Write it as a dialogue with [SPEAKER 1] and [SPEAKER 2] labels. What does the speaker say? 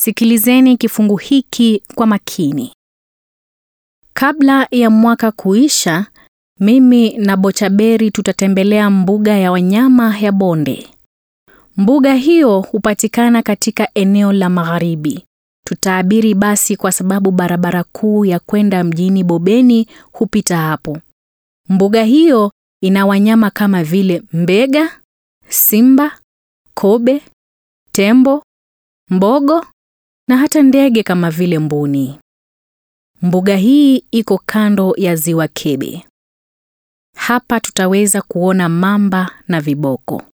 [SPEAKER 1] Sikilizeni kifungu hiki kwa makini. Kabla ya mwaka kuisha, mimi na Bochaberi tutatembelea mbuga ya wanyama ya Bonde. Mbuga hiyo hupatikana katika eneo la magharibi. Tutaabiri basi kwa sababu barabara kuu ya kwenda mjini Bobeni hupita hapo. Mbuga hiyo ina wanyama kama vile mbega, simba, kobe, tembo, mbogo na hata ndege kama vile mbuni. Mbuga hii iko kando ya Ziwa Kebe. Hapa tutaweza kuona mamba na viboko.